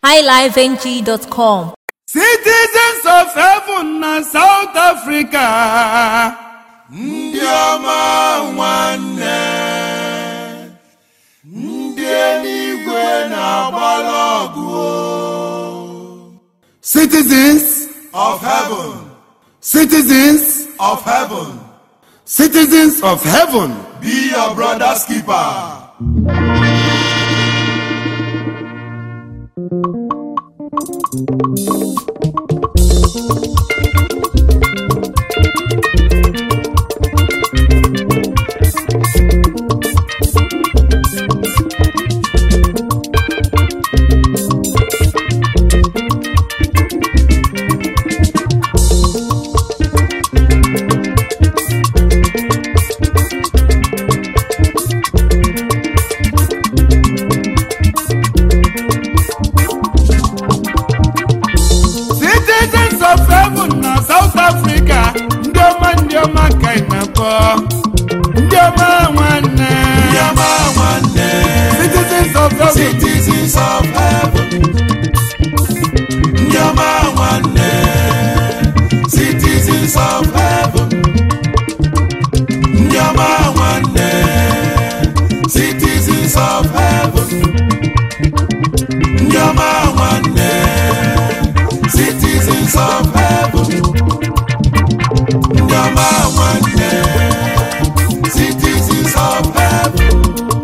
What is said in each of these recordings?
highlifeng.com. Citizens of heaven na South Africa. ndị ọma nwanne ndị eluigwe na-agbara ọgụ Citizens, of heaven citizens, of heaven citizens of heaven. be your brother's keeper Citizens of heaven na South Africa. Ndị ọma ndị ọma ka ị na-akpọ. Ndị ọma nwanne. ndị ọma nwanne Citizens of heaven. citizens of heaven ndị ọma nwanne citizens of heaven ndị ọma nwanne citizens of heaven ndị ọma nwanne citizens of heaven ndị ọma nwanne citizens of heaven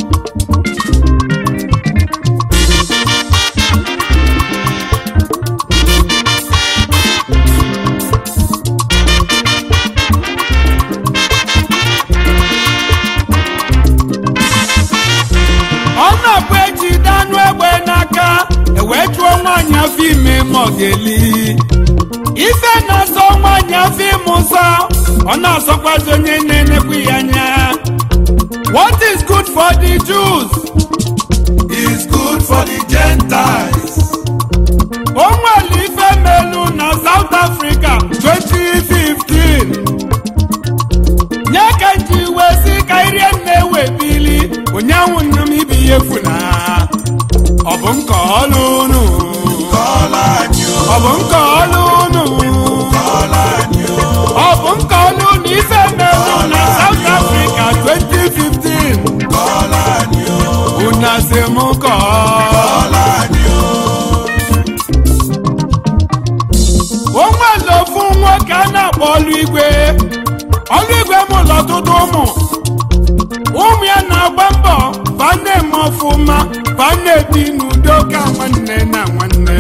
ọ na-abụ ejide anụ egbe n'aka ewee chụọ nwaanyị afọ ime ma ọ ga-eli ife na-asọ nwaanyị afọ ime ụsọ ọ na-asọkwazi onye na-enekwu ya anya what is good for the Jews is good for the Gentiles. o nwere ife melu na South Africa 2015 nye ka nji wee si ka irie nna ewe bili ụnyanwụ nna m ibi ya efu na ọ bụ nke ọlụ unu Kọ́lá ni ó, ọ bụ nke ọlụ unu kọ́lá ni ó, ọ bụ nke ọlụ unu ife melu na South Africa 2015 kọ́lá ni ó, una si m kọọ kọ́lá ni ó. o nwere ofu nwoke a na-akpọ ọlụ igwe ọlụ igwe mụlụ ọtụtụ ụmụ ụmụ ya na-agba mbọ ba na-eme ọfụma ba na-ebi n'udo ka nwanne na nwanne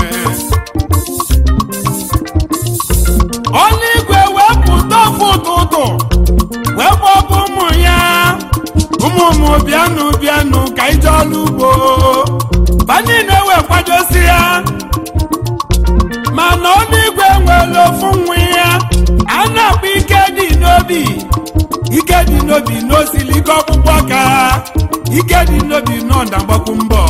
ọlụ igwe wee pụta ofu ụtụtụ wee gbọbụ ụmụ ya ụmụ ụmụ bịanụ bịanụ ka ije ọlụ ugbo ba niile wee kwadosi ya mana ọnụigwe nwere ofu nwa ya a na-akpọ ike dị n'obi ike dị n'obi n'osili ike ọkpụkpọ ka ike dị n'obi n'ọda mgbakwu mbọ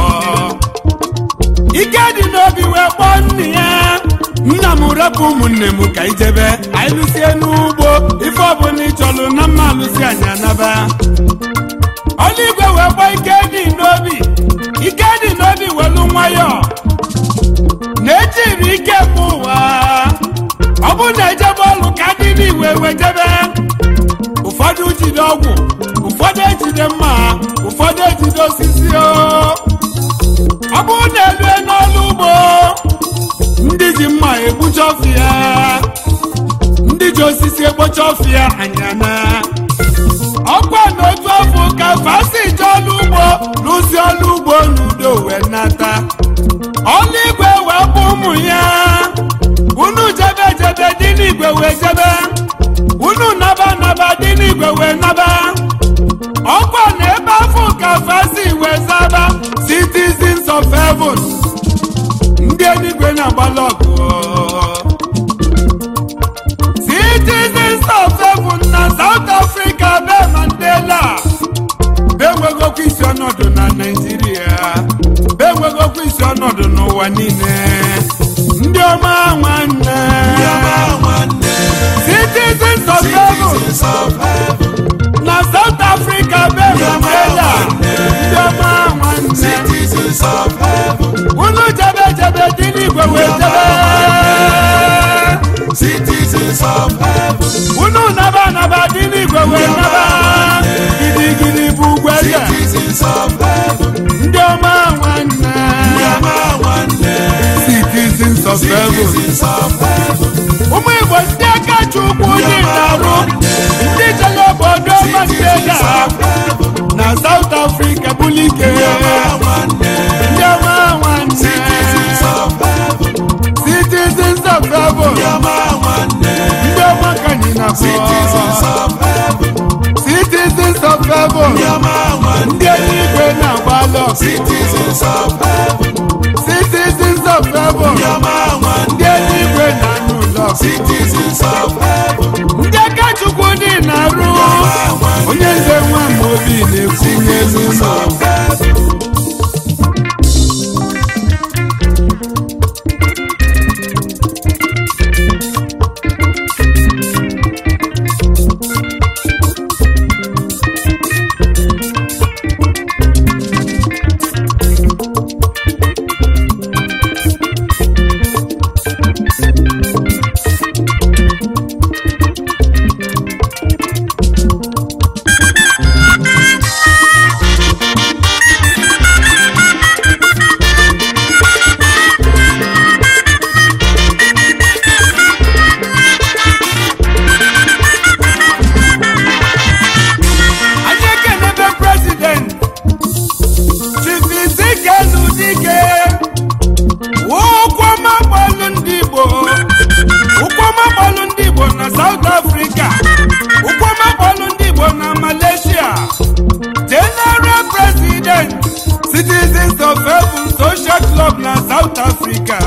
ike dị n'obi wee kpọọ nne ya nna m repụ ụmụnne m ka ijebe anyị lụsie n'ugbo ife ọbụla ị chọrọ na mma alụsi anyị anaba ọnụigwe wee kpọọ ike dị n'obi ike dị n'obi welu nwayọọ na-ejiri ike mụ ụwa ọ bụ na ejebe ọlụ ka ndị n'iwe wejebe ụfọdụ jide ọgwụ ụfọdụ ejide mma ụfọdụ ejide osisi o ọ bụ na elue n'ọlụ ugbo ndị ji mma egbucha ọfịa ndị ji osisi egbocha ọfịa anyana ọkwa n'otu afọ ka fasi je ọlụ ugbo lụsi ọlụ ugbo n'udo wee nata ọlụ igwe wee bụ ụmụ ya unu jebe jebe dị n'igwe wee jebe unu naba naba dị n'igwe wee naba ọkwa na ebe afọ ka fasi wee zaba citizens of heaven ndị eluigwe na-agbalị ọgụ citizens of heaven na south africa be mandela be enwegokwa isi ọnọdụ na naijiria be enwegokwa isi ọnọdụ n'ụwa niile ndị ọma nwanne Ndị ọma nwanne, citizens of heaven citizens of heaven, na south africa be mandela ndị ọma nwanne citizens of heaven, unu jebe jebe dị unu naba naba dị n'igwe wee naba gidigidi bụ ugwu eze Citizens of heaven. ndị ọma nwanne Yama nwanne. citizens of heaven Citizens of heaven. ụmụ igbo ndị aka chukwu dị na-arụ ndị jere obodo mandela Citizens of heaven. na south africa bulike Yama nwanne. ndị ọma nwanne Citizens of heaven. citizens of heaven Yama nwanne. ndị ọma ka anyị Citizens na-akpọ of heaven. citizens of heaven Yama nwanne. ndị eluigwe na-agbalọ Citizens of heaven. citizens of heaven Yama nwanne. ndị eluigwe na-anụ ụlọ Citizens of heaven. ndị aka chukwu dị na-arụ onye nze nwa ma obi na-ekwunye Citizens n'ụlọ of heaven. anyị ekenebe prezident chifizike n'udike ụkwụọma gbalụ ndị igbo ụkwụọma gbalụ ndị igbo na south africa ụkwụọma gbalụ ndị igbo na malaysia general president citizens of heaven social club na south africa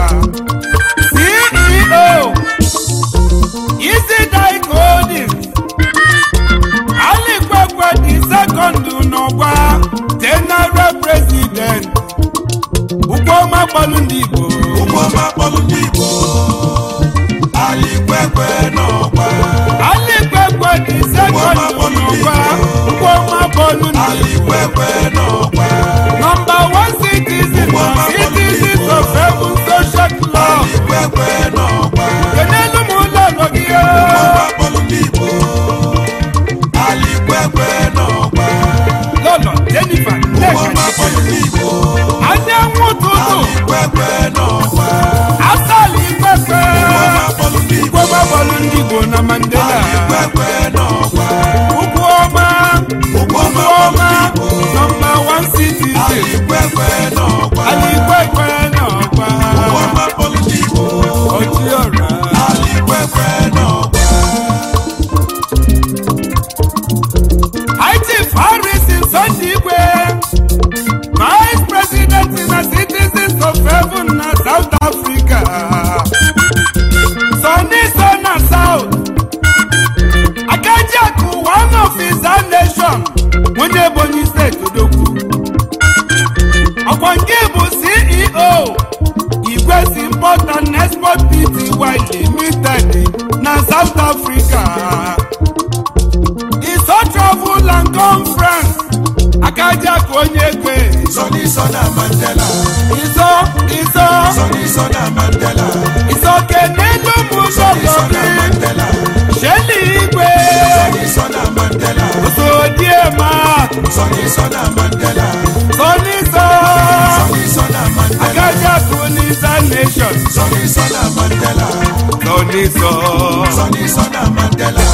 ceo isi dike holdings alikwekwe dị sekọndụ n'ọgwa general president ụgbọma gbalụ ndị igbo Ụgbọma kpọlụ ndị Igbo. Alikwekwe n'ọgba. alikwekwe dị sekọndụ n'ọgwa ụgbọma gbalụ ndị igbo Alikwekwe n'ọgba. nọmba one citizen na citizens of heaven social club Alikwekwe n'ọgba. kenelu m ụlọ ụlọ gị Ụgbọma kpọlụ ndị Igbo. Alikwekwe n'ọgba. lọlọ jennifer nneka Ụgbọma kpọlụ ndị Igbo. anyanwụ ụtụtụ Alikwekwe n'ọgba. asali kwekwe Ụgbọma kpọlụ ndị Igbo. ụgbọma gbalụ ndị igbo na mandela Alikwekwe n'ọgba. Ugwu ọma, Ụgbọma ugwu kpọlụ ọma, ndị Igbo. nọmba wan citizen, Alikwekwe n'ọgba. Alikwekwe n'ọgba, Ụgbọma kpọlụ ndị Igbo. Ọchịọra. Alikwekwe n'ọgba. High Chief Harrison Sondigwe, Vice President na Citizens of Heaven na South Africa. Sonny Son na South. Akajiaku, one of his own nation, onye Ebonyi State Odogwu. ọkwa nke bụ ceo igwesi import and export pty limited na south africa iso travel and conference akajiakụ onye ekwe Sọni Sọna Mandela. iso iso Sọni Sọna Mandela. iso kenelu Sọni Sọna mụzọlọbi Mandela. sheli igwe Sọni Sọna Mandela. osodiema Sọni Sọna Mandela. soniso Sọni Sọna Mandela. akajiakụ nisa nation Sọni Sọna Mandela. soniso. Sọni Sọna Mandela.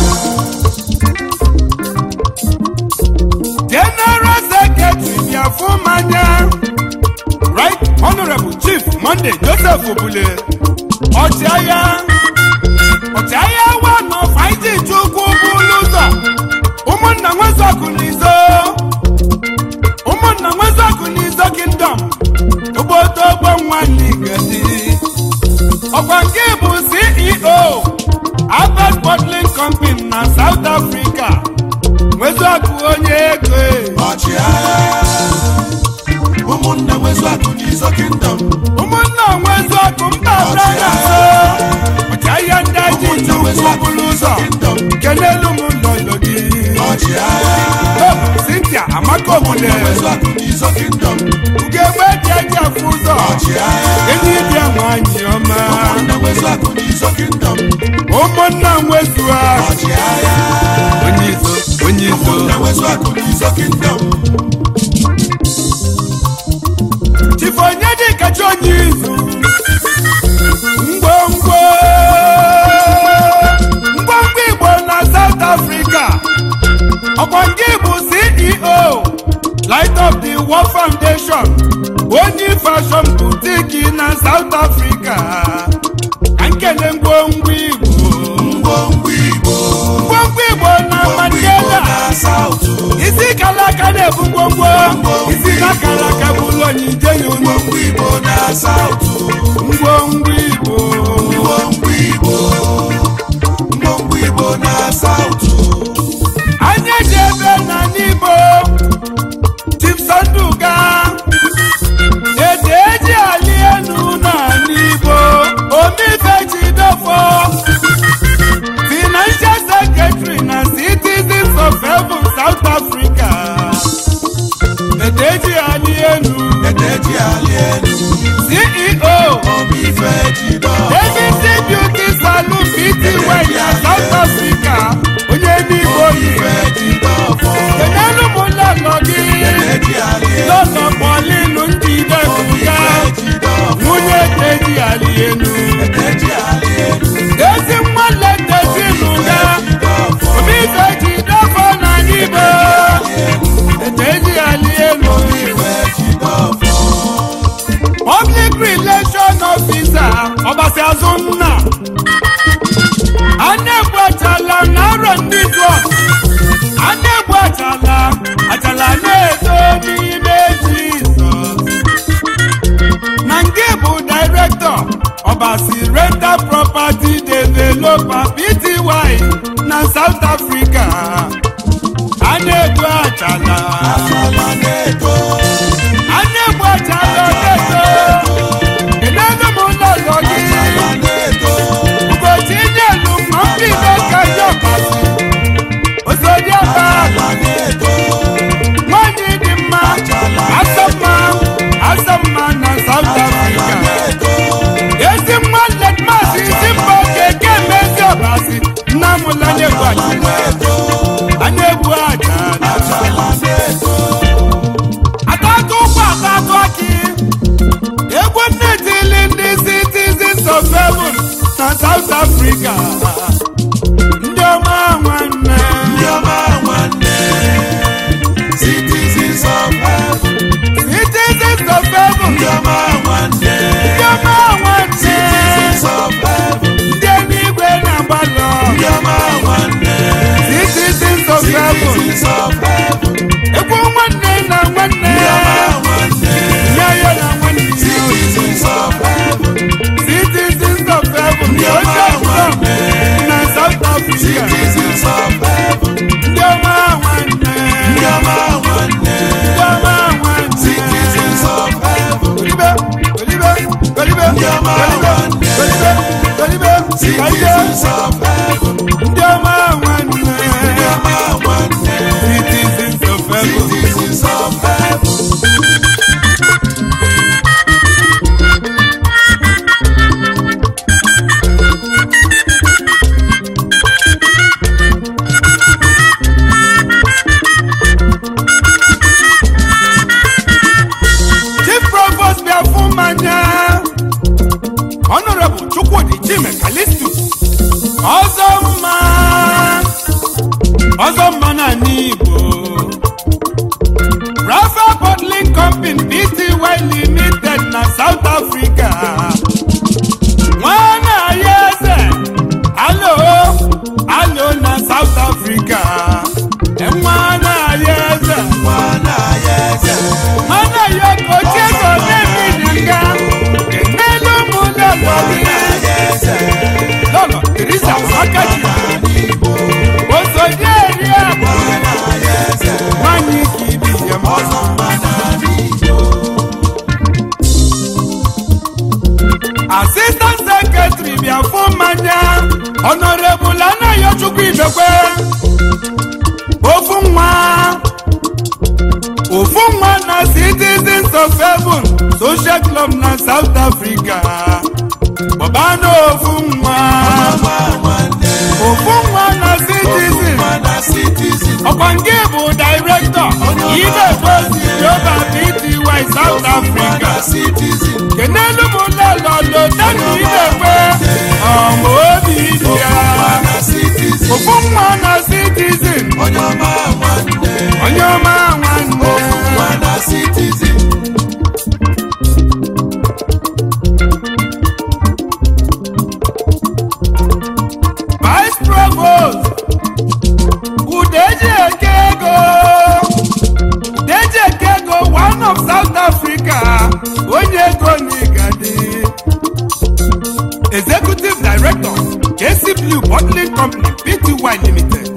general secretary biafumanya right honourable chief monday joseph obule ọchịagha ọchịagha wa nọ faiji chukwu bụlụ ụzọ ụmụnna nwezọkụ n'izo ụmụnna nwezọkụ n'izo kingdom obodo ogbo nwanne gadi ọkwa nke bụ ceo albert bottling company na south africa nwezọkụ onye ego Ọchịagha. Ụmụnna nwezu akụ n'izo kingdom. ụmụnna nwezọkụ mba brada so ọchịagha ndị aji Ụmụnna nwezu chukwu akụ bụrụ n'izo ụzọ kingdom. kelelu m lọlọ gị Ọchịagha. Tom, cynthia amaka obule Nwezu akụ n'izo kingdom. ugegbe dị eji afụ ụzọ Ọchịagha. enyi bịa nwanyị ọma Ụmụnna nwezu akụ n'izo kingdom. ụmụnna nwezua ọchịagha onye izo onye izo ụmụnna nwezu akụ n'izo kingdom chifu onye dị kacha onye izu ngwongwo ngwongwo igbo na south africa ọkwa nke bụ ceo light of the world foundation onye fashion boutique na south africa ka nkele ngwongwo igbo ngwongwo igbo ngwongwo igbo na ngwongwo igbo mandela na saụtụ isi kalaka na-ebu ngwongwo isi na kalaka bụ ụlọ nyije ya unu ngwongwo igbo na saụtụ ngwongwo igbo ngwongwo igbo ngwongwo igbo na saụtụ anyị ji ebe na n'igbo chipsonduga ede eji ali enu na n'igbo omife jidofo financial secretary na citizens of heaven south africa ede eji ali enu edeji ali elu ceo omife jido abc beauty salon pty na south africa onye n'igbo omife yi jido fọ kenelu m lọlọ gị edeji ali elu lọlọ kpọlinu ndị idebuga omife jido fọ nwunye teji ali enu edeji ali elu ezi nwanne teji lụga jido fọ obife ji dọfọ na n'ibe teji ali enu omife jido fọ public relation officer ọbasi azụnna anegbu achala na arọ ndị dụọ anegbu achala achala na-eto n'ime jizọs na nke bụ director ọbasi rental property developer pty na south africa anegbu achala asala na-eto anegbu achala na-eto Ìlẹ́nu mú lọ́lọ́ asala yìí. na-eto Ugochi nyelu mọ ndị na-eka ya ọbasi. Osodi ọba asala na-eto nwanyị dị mma. Asọ mma, asọ mma na South asala Africa. na-eto Ezi nwa Letmas isi mba okeke mezi ọbasi. Nna m la na-egbu asala aja. na-eto A na-egbu aja. asala na-eto Atatu ụkwụ atatu akị. Egwu nne tili ndị citizens of heaven na South Africa. Ndị ọma nwanne. ndị ọma nwanne citizens of heaven Citizens of heaven. ndị ọma nwanne Ndị ọma nwanne. citizens of heaven Ndị eluigwe na-agbalọ. ndị ọma nwanne Citizens of heaven. citizens of heaven Egwu nwanne na nwanne. ndị ọma nwanne Nye ya na nwanne. citizens of heaven Citizens of heaven. ndị ọma Oche nsọ nwanne na South Africa. citizens of heaven Ndị ọma nwanne. ndị ọma nwanne Ndị ọma nwanne. citizens of heaven Olibe, Olibe, Olibe, Ndị ọma Olibe, nwanne. Olibe, Olibe, citizens of heaven Ndị ọma nwanne. ndị ọma nwanne Citizens of heaven. citizens of heaven Chief Provost bịa fụ mmanya. Honorable Chukwudi Chime Kalistus. Ọzọ mma. Ọzọ mma na n'Igbo. Rafa Bottling Company Pty Limited na South Africa. Nwana ya eze. Alo, alo na South Africa. Nwana ya eze. nwana ya eze Mana ya koche so nebi nga Emelu mu lọlọ mi nwana ya eze Lọlọ Teresa Akaji n'Igbo Oso di eri abọ nwana ya eze Nwanyi kiri ya mọ ọzọ mma n'Igbo Assistant Secretary bịa fún mmanya Honorable Anayochukwu Ibekwe Ofu nwa Ofu nwa na Citizens of Heaven Social Club na South Africa Bọ̀bá náà ofu nwa ọma nwanne citizen kenelu m lelọlo dani na-ekwe ọma obi dị ya nwa na citizen ofu nwa na citizen onye ọma nwanne onye ọma nwanne nwa na citizen vice provost udeji eke ego udeji eke ego one of south africa onye ego n'igadi executive director kc blue bottling company pty limited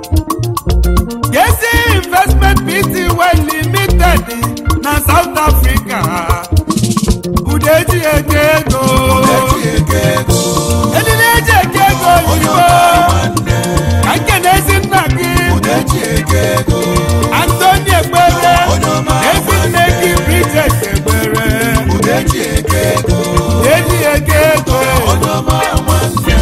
kc investment pty limited na south africa udeji eke ego eji eke ego edina eji eke ego onye oyibo ọma nwanne ka nkene ezi nna gị eji eke ego antoni egbere onye ọma ezi nne gị bridget egbere eji eke ego eji eke ego onye ọma nwanne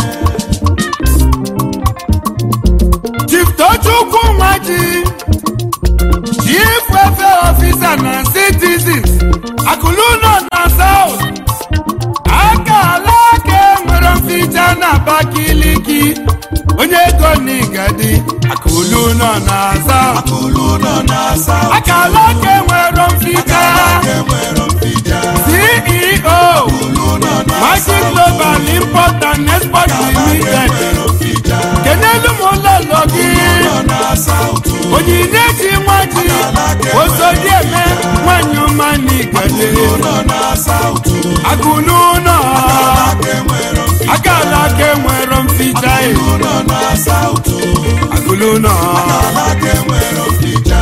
chief tochukwu nwaji chief welfare officer na citizens akụlụnọ na south aka ala aka enwere mficha na abakiliki onye ego n'igadi akụlụnọ na south akụlụ nọ na-asa aka ala aka enwere mficha enwere mpija ceo akụlụ nọ na-asa Magic Global Import and Export Limited. enwere mpija Kenelu m ụlọlọ gị. nọ na-asa ụtụ Onyinye ji nwa ji. Osodi eme nwanyị ọma n'igede. nọ na-asa ụtụ Agụlụ ụlọ. aka enwere mpija Akala aka enwero mficha e. nọ na-asa ụtụ Agụlụ ụlọ. aka enwere mpija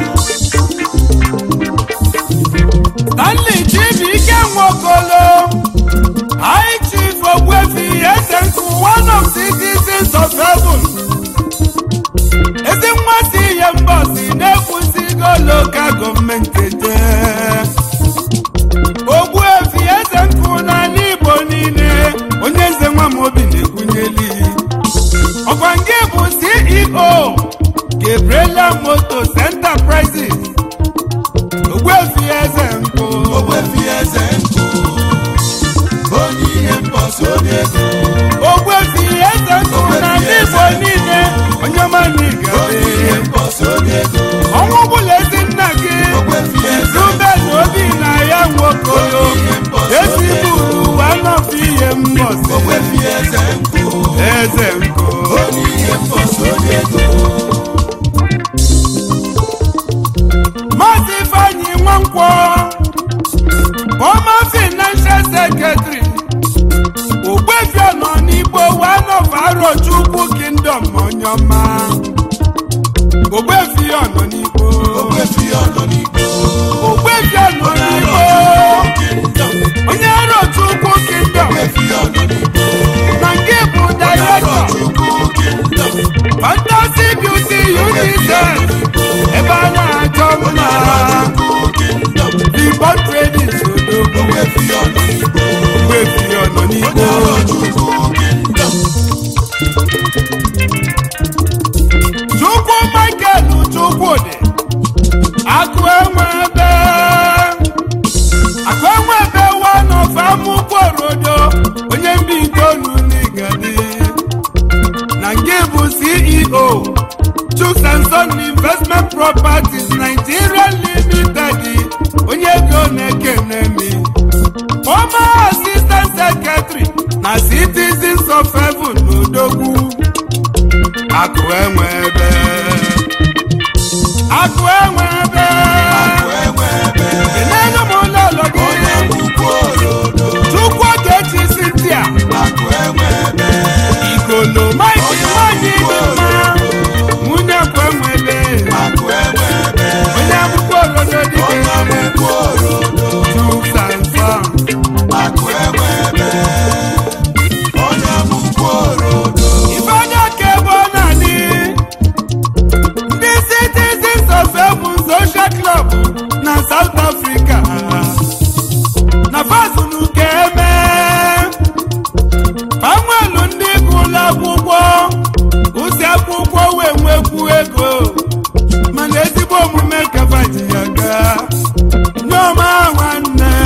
Stanley Chibuike Nwokolo. High Chief Ogbuefi Ezenku, one of citizens of heaven. ezi mmasị ihe mbọsi na-ekwusigo loka gọọmenti ete ogbuefi eze nkụ n'ala igbo niile onye eze nwa m obi na-ekwunyeli ọkwa nke bụ ceo gabriela motos enterprises ogbuefi eze nkụ ogbefi eze nkụ onye ihe mbọsị onye ego ogbuefi eze nkụ n'ala igbo niile onye ọma na onye igade ihe mbọsị onye ego ọnwụ bụla ezi nna gị ogbefi eze Ruben obi na ya nwokolo eziburu ụwa nọfụ ihe mbọsị ogbefi eze nkụ eze nkụ onye ihe mbọsị onye ego maazị ifeanyị nwankwọ former financial secretary ogbefi nọ n'igbo one of arochukwu kingdom onyoma ogbefi nọ n'igbo ogbefi ọnọ n'igbo ogbefi nọ n'igbo onye arochukwu kingdom ogbefi ọnọ n'igbo na nke bụ director chukwu kingdom fantasy beauty unisex ebe a na-achọ mma chukwu kingdom igbo trading sodogbo ogbefi ọnọ n'igbo gbefi ọnọ n'igbo chukwu kingdom chukwu michael chukwudị akụ enwe ebe akụ enwe ebe wanofe amụkworodo onye mba itoolu n'igadi na nke bụ ceo chuks and son investment properties nigeria limited onye ego na-ekene mi former assistant secretary na citizens of heaven n'odogwu akụ enwe ebe akụ enwe ebe enwe ebe enelu m ụlọọlọ gị ukwu orodo chukwu ogechi sintia akụ enwe ebe igolo maịkị nwanyị dị mma nwunye kwe nwele akụ enwe ebe onye akwụkwọ orodo dịka ukwu orodo chuksansa akụ enwe ebe onye ukwu orodo ifeanya ka ebe ọ na-adị ndị citizens of heaven social club na south africa na fazunu ka eme fanwelu ndị gụlụ akwụkwọ ụsi akwụkwọ wee nwekwu ego mana ezigbo omume kafa ji ya gaa nneọma nwanne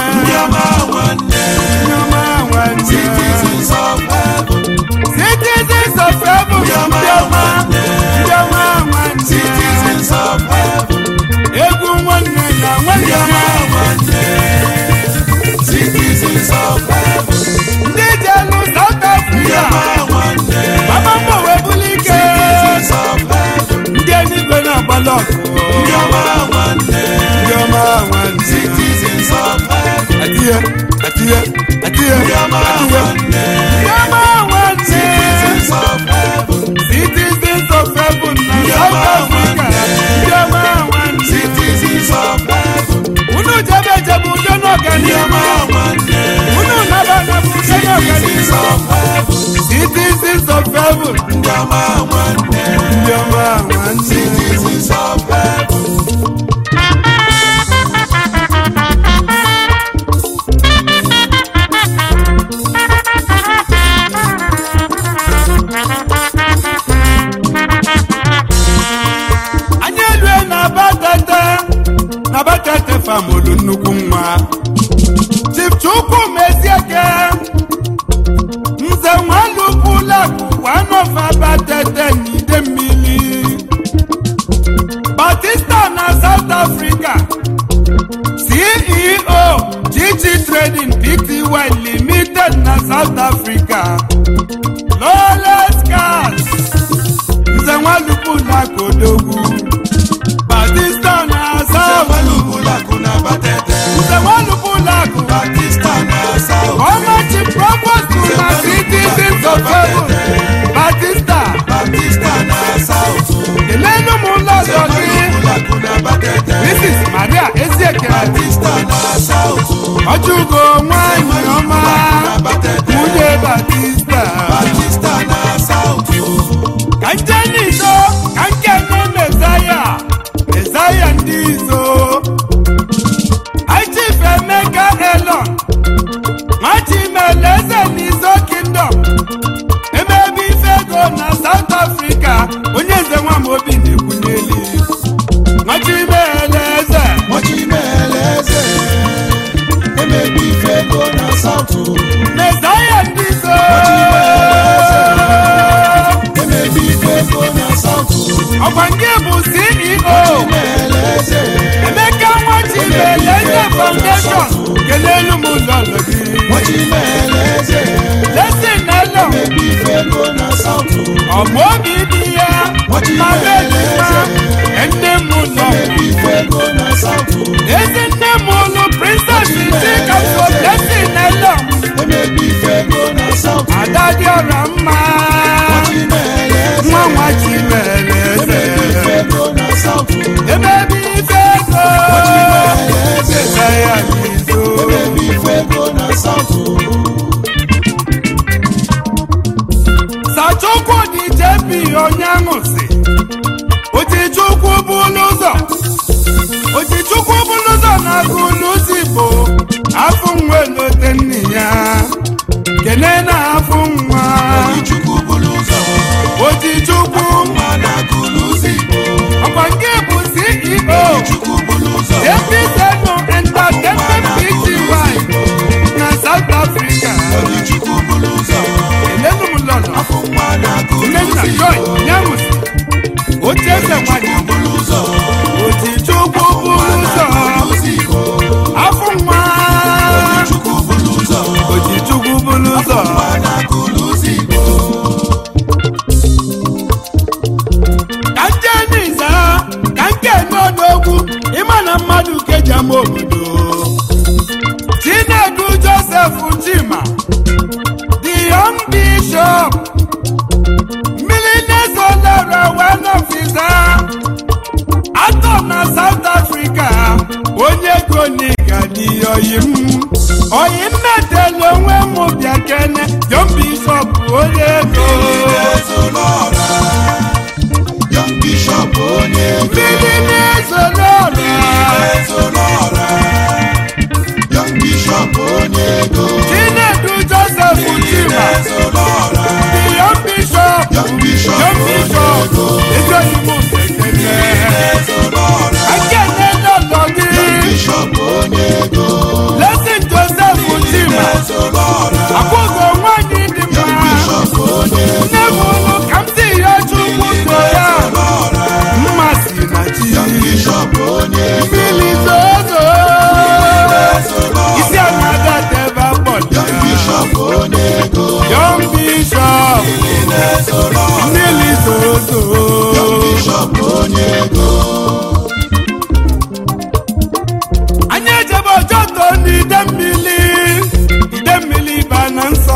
citizens of heaven citizens of heaven ndị ọma nwanne ndị ọma nwanne citizens of heaven anyị elue na batete na batete famolu nnukwu nwa chief chukwu mezieke nze nwalupulakụ wanofa batete n'ide mmiri batista na south africa ceo gg trading pty limited na south africa lawless cars nze nwalupulakụ odogwu batista na south Semalubulaku na Batete nze nwalupulakụ Batista na South ọmachi provost na citizens of heaven batista Batista na South kelenu m ụlọ ọzọ gị Semalubulaku na Batete mrs maria ezieke Batista na South ọjụgo nwanyị ọma na Batete nwunye batista Batista na South ka nje n'izo ka nkene mezaya mezaya ndị izo ichief emeka elon nwachimeleze n'izo kingdom emebe ife ego na south africa onye nze nwa m obi na-ekwunyeli nwachimeleze Mochimeleze emebi ife ego na South mezaya ndị izo emebi ife ego na South ọkwa nke bụ ceo Mochimeleze emeka nwachimeleze foundation kelelu m ụlọ ụlọ gị Mochimeleze lesin elo emebi ife ego na South ọmụ obi dị ya ma mejima nne m ụlọ emebi ife ego na South ezi nne m ụlụ princess chikaso lesin elo emebi ife ego na South ada dị ọra mma Mochimeleze nwa nwachimeleze emebi ife ego na South emebi ife ego Mochimeleze eze ya n'izo emebi ife ego na South sachukwu dị jebi onye aṅụsị otichukwu bụlụ ụzọ otichukwu bụlụ ụzọ na-agụ n'ụzọ igbo afọ nwa elote nne ya kene na afọ nwa Chukwu bụrụ ụzọ otichukwu mana kụlụzi Igbo ọkwa nke bụ ceo Chukwu bụrụ ụzọ episenu entertainment pty na south africa Chukwu bụrụ ụzọ kelenu m lọlọ afọ nwa na nnenna kụlụzi joy nyaṅụsị oche eze nwanyị bụrụ ụzọ otichukwu bụrụ ụzọ kụlụzi Igbo afọ nwa Chukwu bụrụ ụzọ otichukwu bụrụ ụzọ mana kụlụzi Igbo ka nje n'iza ka nke n'ọnụogwu ịma na mmadụ keji ama obodo chinedu joseph chima the young bishop mmiri na-ezolere one ofisa atọ na south africa onye ego n'iga n'iyoyi m oyi nnetelu onwe m bịa kene young bishop onye ego Ezolọra Young Bishop onye ego mmiri na-ezolere Ezolọra Young Bishop onye ego chinedu joseph chima Ezolọra the young bishop Young Bishop young bishop ezi oyibo kekele Ezolọra akene lọlọ gị Bishop onye ego lesin joseph chima Ezolọra akwụgo nwanyị dị Young mma Bishop onye nne m ụlụ ka m si ya chukwu so ya Ezolọra mmasị na chi Young Bishop onye ego mmiri zozo Ezolọra isi anada debe akpọli Young Bishop onye ego young bishop Ezolọra mmiri zozo Young Bishop onye ego anyị ejebe ojoto n'ide mmiri ide mmiri ba na nsọ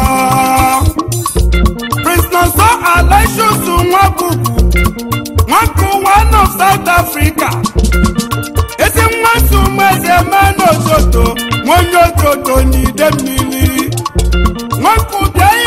prince nọsọ alishus nwabubu nwakụ one of south africa ezi nwaso mmeze mena ojoto nwonye ojoto n'ide mmiri nwakụ bịa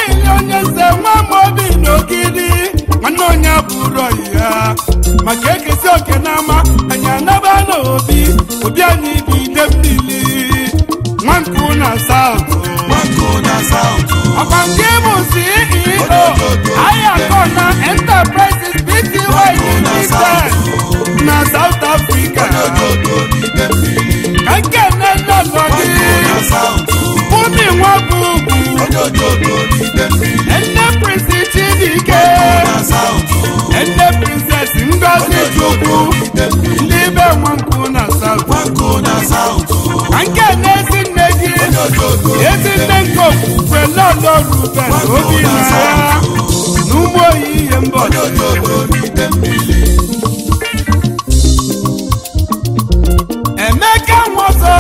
n'ogidi nwanne onye bụrụ ọyị ya maka ekesi oke n'ama anyị anaba n'obi obi anyị bụ ide mmiri nwankụ na saụtụ Nwanko na South. ọkwa nke bụ ceo ayakona enterprises pty limited na south africa Ododo n'ide mmiri. ka nke nne nne nọ gị Nwanko na South. ụmụ nwa bụ ugwu Ododo n'ide mmiri. nne prinsi chidike Na South. nne princess ngozi chukwu N'ide mmiri. ndị be nwankụ na south Nwanko na South. ka nke na-ezi nne gị Ododo ezi nne nke okwukwe lọlọ ruben obi na ya na ụmụ oyi ihe mbọ Ododo n'ide mmiri. emeka nwoke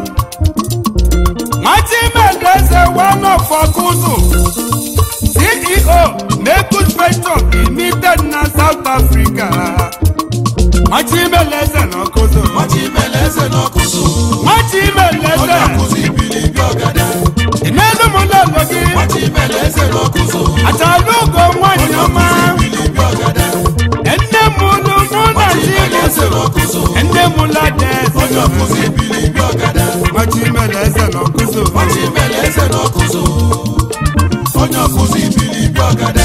nwachimedeze wanọfọkụzụ ceo mekut pension limited na south africa nwachibeleze n'ọkụzụ Nwachibeleze n'ọkụzụ. nwachibeleze Onye ọkụzụ ibilibi ọgada. ịnelụmụlọlọ gị Nwachibeleze n'ọkụzụ. achala ugo nwanyị Onye ọma ọkụzụ ibilibi ọgada. nne m unu mụ na Nwachibeleze chineso n'ọkụzụ. nne m ladeze Onye ọkụzụ ibilibi ọgada. nwachibeleze n'ọkụzụ Nwachibeleze n'ọkụzụ. Onye ọkụzụ ibilibi ọgada.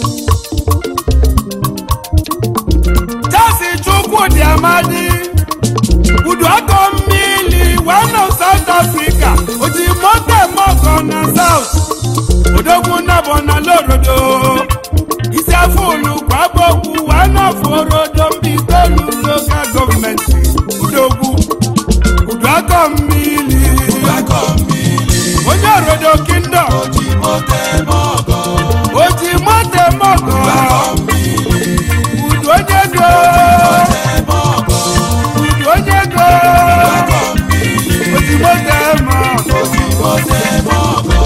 Chasi Chukwudi Amadi Udu akọ mmiri one of South Africa Oti mote mọkọ na South Odogwu nabọ na lorodo Isi afọ olu kwabokwu one of orodo mbitolu local gọọmenti Udogwu Udu akọ mmiri Ụgbakọ mmiri. Onye orodo kingdom Oji mote mọgọ. Oti mote mọkọ Ụgbakọ mmiri. Udu onye go Mote mọgọ. Udu onye go Ụgbakọ mmiri. Oti mote mọkọ Oji mote mọgọ.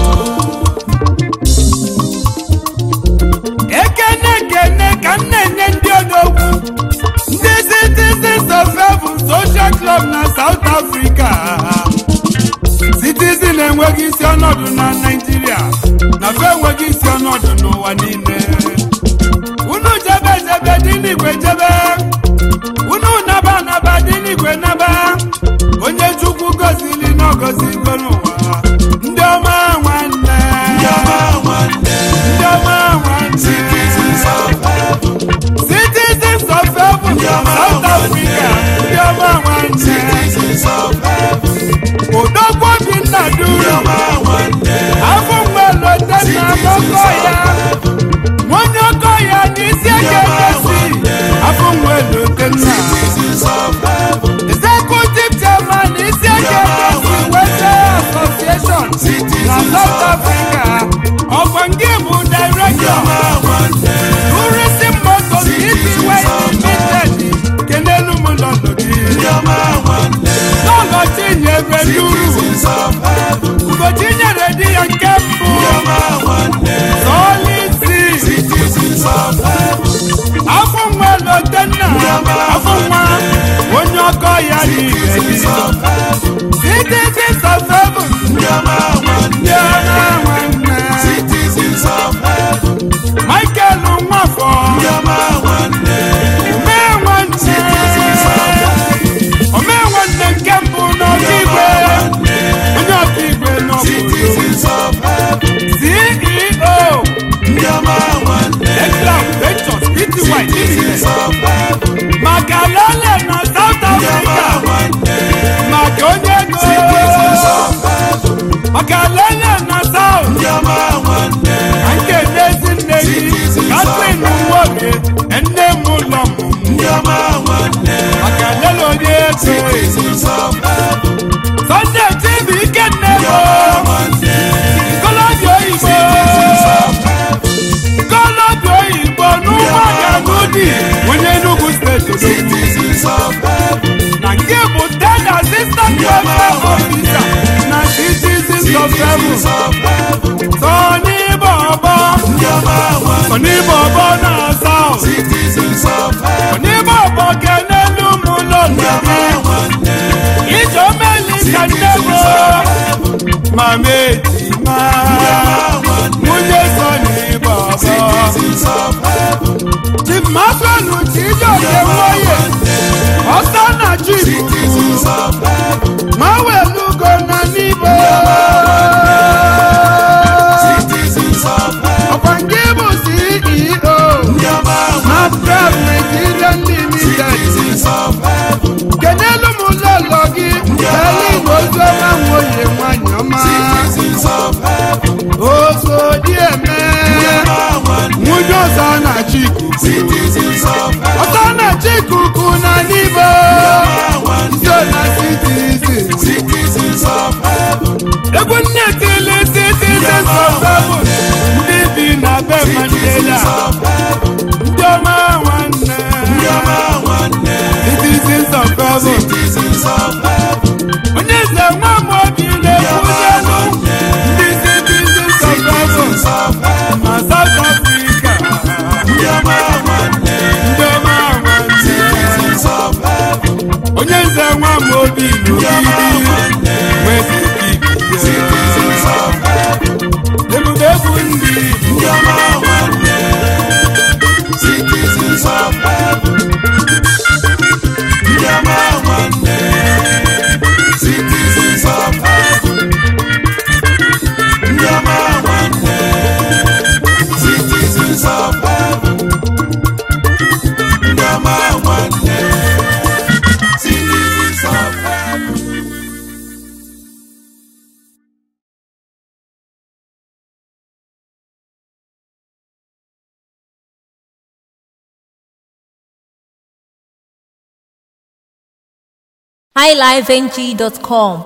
ekene ekene ka m na-enye ndị odogwu ndị citizens of heaven social club na south africa citizen enweghị isi ọnọdụ na naijiria na fe enweghị isi ọnọdụ n'ụwa niile unu jebe jebe dị n'igwe jebe unu naba naba dị n'igwe naba onye chukwu gozili na ọgozigo n'ụwa ndị ọma nwanne Ndị ọma nwanne. ndị ọma nwanne Citizens of heaven. citizens of heaven Ndị ọma South nwanne. Africa ndị ọma nwanne Citizens of heaven. odogwu obinna Ndị duru ọma nwanne. afọ mgbelote na Citizens akụkọ of ya heaven. nwonye ọkọ ya n'isi eke gosi afọ mgbelote na Citizens of heaven. executive chairman isi eke gosi western association na Citizens South of Africa ọkwa nke bụ Ndị director ọma nwanne. tourism motors itiwe limited kenelu m lọlọ gị Ndị ọma nwanne. n'ụlọ chinyere duru Citizens of heaven. ụbọchị nyere di ya nke mbụ Ndị ọma nwanne. solisi Citizens of heaven. afọ nwa lotenna afọ nwa onye ọkọ ya niile Citizens of heaven. citizens of heaven Ndị ọma ndị nwanne. ọma nwanne Citizens of heaven. michael nwafọ Ndị ọma nwanne. omee nwanne Citizens of heaven. omee nwanne nke mbụ n'ọkaigwe onye ọkaigwe n'obodo Citizens of oso dị eme nwunye ọzọ na-achị ikuku Citizens of heaven, ọzọ na-achị ikuku na n'igbo ndị ọna citizen citizens of heaven, egwu nne tili citizens of heaven ndị bi na be mandela citizens of heaven, ndị ọma nwanne Yama nwanne, citizens of heaven citizens of heaven, onye eze nwa m obi na-ekwuzenụ ndị citizens of heaven citizens of heaven, ma South Africa Yama nwanne, ndị ọma nwanne citizens of heaven, onye eze nwa m obi Yama n'obi nwanne, citizens of heaven, ebube egwu ndị Yama nwanne, citizens of heaven, Yama nwanne, citizens of heaven, Yama nwanne, citizens of heaven, Yama nwanne, citizens of heaven. highlifeng.com